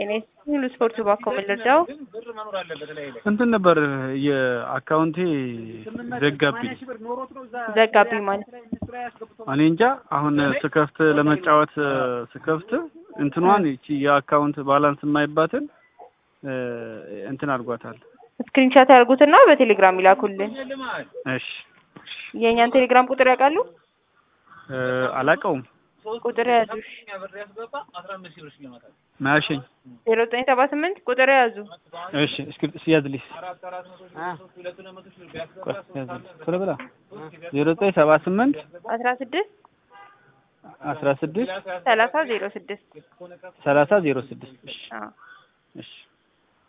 ጤና ሁሉ ስፖርት ባኮ ምልርዳው እንትን ነበር የአካውንቴ ዘጋብኝ ዘጋቢ ማለት እኔ እንጃ አሁን ስከፍት ለመጫወት ስከፍት እንትኗን ይቺ የአካውንት ባላንስ የማይባትን እንትን አድርጓታል። ስክሪንሻት ያርጉትና በቴሌግራም ይላኩልን። እሺ የእኛን ቴሌግራም ቁጥር ያውቃሉ? አላውቀውም። ቁጥር ያዙ። ማያሸኝ ዜሮ ዘጠኝ ሰባ ስምንት ቁጥር ያዙ። እሺ እስኪ ያዝልኝ ቶሎ ብላ ዜሮ ዘጠኝ ሰባ ስምንት አስራ ስድስት አስራ ስድስት ሰላሳ ዜሮ ስድስት ሰላሳ ዜሮ ስድስት እሺ አዎ እሺ